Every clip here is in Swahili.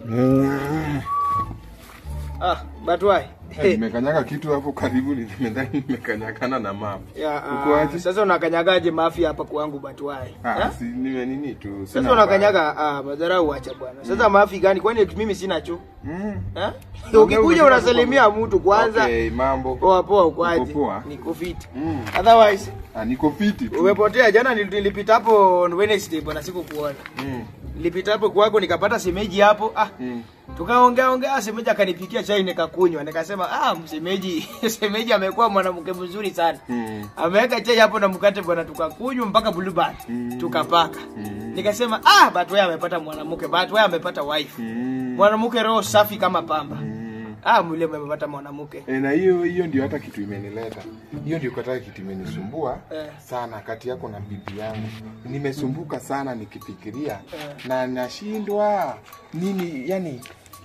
Ah, but why? Nimekanyaga kitu hapo karibu, nimedhani nimekanyagana na mama. Ya, ah, Uko aje? sasa unakanyagaje mafi hapa kwangu but why? Ah, Ha? si nime nini tu. sina Sasa unakanyaga ah, madharau acha bwana. Sasa mafi gani? Kwani eti mimi sina cho? Mm. Eh? Ongea Ukikuja unataka unasalimia mtu kwanza. Okay, mambo. Poa poa ukwaje? Uko poa? Niko fit. Mm. Otherwise Ah, niko fiti tu. umepotea jana nil- nilipita hapo on Wednesday bwana sikukuona. Mm. Nilipita hapo kwako nikapata semeji hapo. Ah, Mm. tukaongea ongea semeji akanipikia chai nikakunywa. Nikasema ah msemeji semeji amekuwa mwanamke mzuri sana. Mm. ameweka chai hapo na mkate bwana, tukakunywa mpaka blueband Mm. tukapaka. Mm. Nikasema ah, Batwaya amepata mwanamke, Batwaya amepata wife, Mm. mwanamke roho safi kama pamba. Mm. Ah, mule amepata mwanamke. E, na hiyo hiyo ndio hata kitu imenileta. Hiyo ndio kata kitu imenisumbua Eh. sana kati yako na bibi yangu. Nimesumbuka sana nikifikiria Eh. na nashindwa nini, yani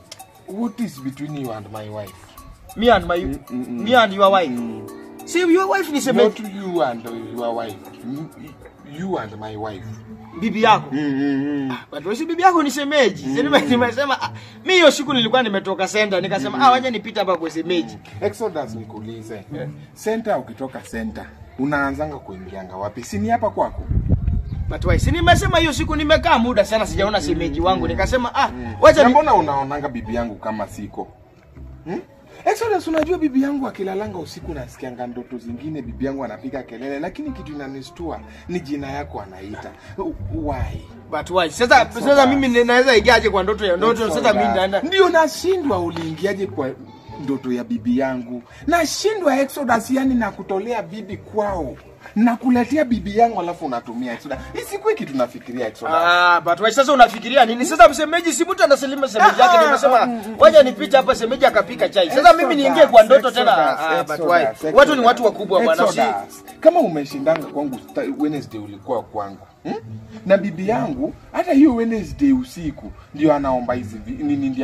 what is between you and my wife? Me and my Mm, mm, mm. me and your wife. Mm. See your wife ni Not semeji you and your wife. You- You and my wife. bibi yako. Mm, mm, mm. Batwaya si bibi yako ni semeji. Mm. Nime, nimesema ah, mimi hiyo siku nilikuwa nimetoka senda nikasema ah, waje nipite hapa kwa semeji. Exodus nikuulize. Eh. Center ukitoka center unaanzanga kuingianga wapi? Si ni hapa kwako? Batwaya si nimesema hiyo siku nimekaa muda sana sijaona semeji wangu nikasema ah, wacha Na ni mbona unaonanga bibi yangu kama siko hmm? Exodus, unajua bibi yangu akilalanga usiku nasikianga ndoto zingine, bibi yangu anapiga kelele, lakini kitu inanistua ni jina yako anaita. Why? But why? Sasa sasa mimi ni- naweza ingiaje kwa ndoto ya ndoto? Sasa mimi naenda ndio nashindwa, uliingiaje kwa ndoto ya bibi yangu? Nashindwa Exodus, yani nakutolea bibi kwao nakuletea bibi yangu alafu unatumia Exodus. Isikuwe kitu nafikiria Exodus. Ah, but why sasa unafikiria nini? Sasa msemeji si mtu anasalima semeji yake nimesema wacha nipite hapa semeji akapika chai. Sasa mimi niingie kwa ndoto tena. Ah, but why? Watu ni watu wakubwa bwana si. Exodus. Kama umeshindanga kwangu sta- Wednesday ulikuwa kwangu hmm? na bibi yangu hata hiyo Wednesday usiku ndio anaomba hizi vi- nini ndio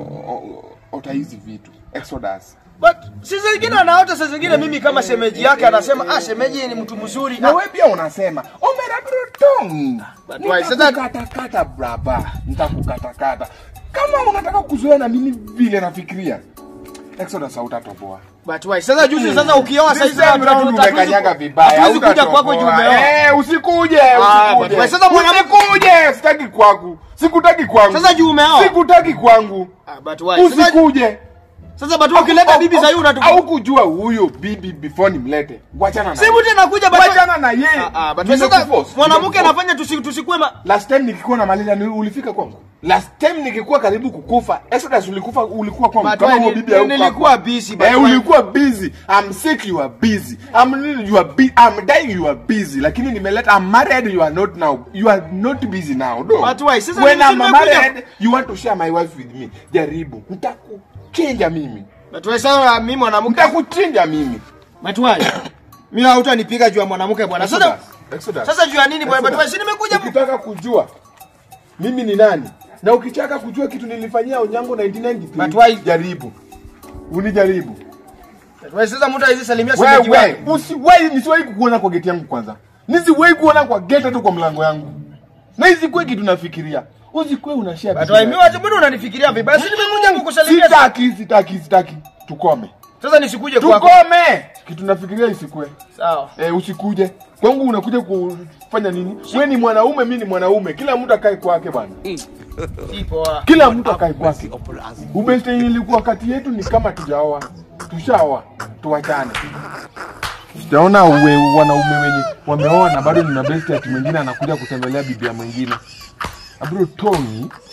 anaota hizi vitu Exodus. But si zingine anaota saa zingine mimi kama semeji yake anasema ah semeji ni mtu mzuri. na Ah, wewe pia unasema omera brotong But why? Sasa- nitakukatakata braba nitakukatakata kama unataka kuzoea na mimi vile nafikiria Exodus hautatoboa but why? Sasa juzi sasa ukioa This sasa time round umekanyaga vibaya Hatuwezi kuja kwako juu hautatoboa. umeoa. Eh, usikuje Ah, usikuje but sasa mwanamke- usikuje sitaki kwangu sikutaki kwangu Sasa juu umeoa. sikutaki kwangu Ah, but why? Sasa usikuje sasa but why ukileta bibi za yule au unatupa. kujua huyo bibi before nimlete wachana na Si mtu anakuja but why? wachana na yeye Ah, ah, but why sasa Nimekuforce, mwanamke nimekuforce. anafanya tusi- tusikue ma last time nikikuwa na malaria ni ulifika kwangu last time nikikuwa karibu kukufa Exodus ulikufa ulikuwa kwangu But kama why huyo ni- bibi haukuwa nilikuwa kwangu. busy, but eh why- ulikuwa busy I'm sick you are busy I'm you are bu- I'm dying you are busy lakini nimeleta I'm married you are not now you are not busy now no But why? Sasa when mimi I'm nimekuja- married you want to share my wife with me jaribu nitakuchinja mimi but why sasa mimi mwanamke nitakuchinja mimi but why? Mimi hautanipiga juu ya mwanamke bwana. Sasa Exodus, Exodus. sasa juu ya nini bwana? But Exodus. why? Si nimekuja ukitaka kujua mimi ni nani na ukitaka kujua kitu nilifanyia Onyango 1993 But why- jaribu unijaribu But why sasa mtu hawezi salimia semeji wewe wake. usiwahi nisiwahi kukuona kwa geti yangu kwanza nisiwahi kuona kwa geti hata kwa mlango yangu na isikuwe kitu nafikiria usikuwe unashare But vitu why? na- Mimi wacha mbona unanifikiria vibaya? Si nimekuja kukusalimia. sitaki sitaki sitaki tukome Sasa nisikuje kwako. tukome kitu nafikiria isikuwe Sawa. Eh, usikuje kwangu unakuja kufanya nini we ni mwanaume mi ni mwanaume kila mtu akae kwake bwana Si poa. kila mtu akae kwake ubeste yenye ilikuwa kati yetu ni kama tujaoa tushaoa tuwachane sijaona uwe wanaume wenye wameoa na bado nina besti ati mwingine anakuja kutembelea bibia mwingine abro toni